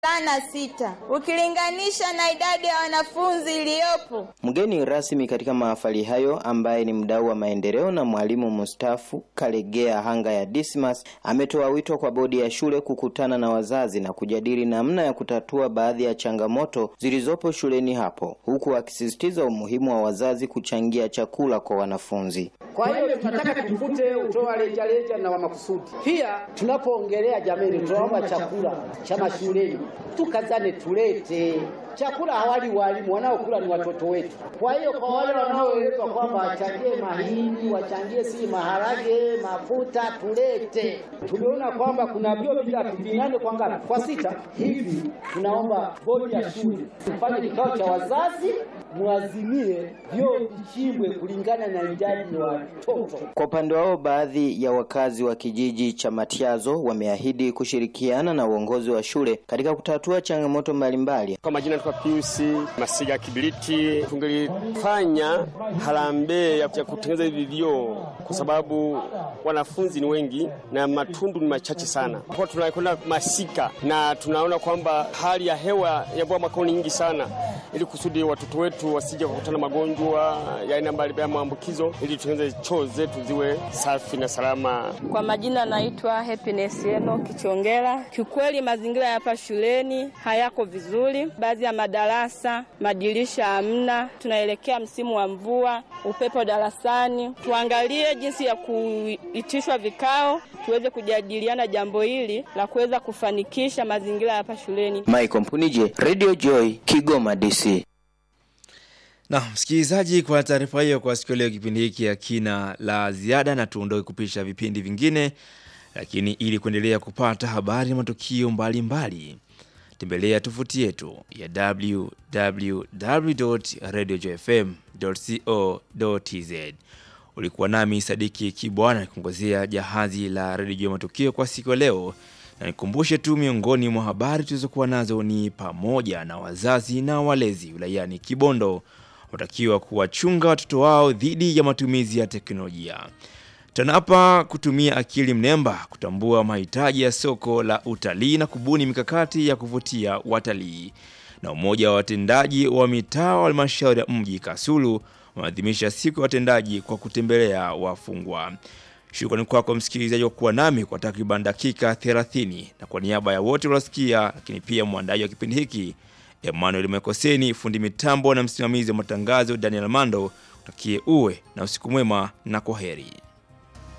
wavulana sita ukilinganisha na idadi ya wanafunzi iliyopo. Mgeni rasmi katika mahafali hayo ambaye ni mdau wa maendeleo na mwalimu mstaafu Kalegea Hanga ya Dismas ametoa wito kwa bodi ya shule kukutana na wazazi na kujadili namna ya kutatua baadhi ya changamoto zilizopo shuleni hapo, huku akisisitiza umuhimu wa wazazi kuchangia chakula kwa wanafunzi. Kwa hiyo tunataka tufute utoa rejareja na wa makusudi. Pia tunapoongelea jamii, tunaomba chakula cha mashuleni tukazane, tulete chakula. Hawali walimu, wanaokula ni watoto wetu. Kwa hiyo kwa wale wanaoelezwa kwamba wachangie mahindi, wachangie si maharage, mafuta, tulete. Tumeona kwamba kuna vyoo vitatu vinane kwa ngapi? Kwa sita hivi. Tunaomba bodi ya shule tufanye kikao cha wazazi, muazimie vyoo vichimbwe kulingana na idadi ya watoto. Kwa upande wao, baadhi ya wakazi wa kijiji cha Matiazo wameahidi kushirikiana na uongozi wa shule katika kutatua changamoto mbalimbali. Kwa majina kwa Piusi Masiga Kibiriti, tungelifanya harambee ya kutengeneza hivi vyoo kwa sababu wanafunzi ni wengi na matundu ni machache sana. Kwa tunakwenda masika na tunaona kwamba hali ya hewa ya mvua mwaka ni nyingi sana, ili kusudi watoto wetu wasije kukutana magonjwa ya aina mbalimbali ya maambukizo, ili tutengeneze choo zetu ziwe safi na salama. Kwa majina naitwa Happiness Eno Kichongela. Kiukweli mazingira ya hapa shuleni hayako vizuri, baadhi ya madarasa madirisha hamna. Tunaelekea msimu wa mvua, upepo darasani. Tuangalie jinsi ya kuitishwa vikao tuweze kujadiliana jambo hili la kuweza kufanikisha mazingira hapa shuleni. Michael Mpunije, Radio Joy, Kigoma DC. Na msikilizaji, kwa taarifa hiyo kwa siku leo, kipindi hiki hakina la ziada na tuondoke kupisha vipindi vingine, lakini ili kuendelea kupata habari na matukio mbalimbali tembelea tovuti yetu ya www.radiojfm.co.tz. Ulikuwa nami Sadiki Kibwana nikungozea jahazi la redio matukio kwa siku ya leo, na nikumbushe tu miongoni mwa habari tulizokuwa nazo ni pamoja na wazazi na walezi wilayani Kibondo watakiwa kuwachunga watoto wao dhidi ya matumizi ya teknolojia. TANAPA kutumia akili mnemba kutambua mahitaji ya soko la utalii na kubuni mikakati ya kuvutia watalii. Na umoja wa watendaji wa mitaa wa halmashauri ya mji Kasulu wameadhimisha siku ya watendaji kwa kutembelea wafungwa. Shukrani kwako msikilizaji wa kuwa nami kwa takriban dakika 30, na kwa niaba ya wote waliosikia, lakini pia mwandaji wa kipindi hiki Emmanuel Mekoseni, fundi mitambo na msimamizi wa matangazo Daniel Mando, utakie uwe na usiku mwema na kwaheri.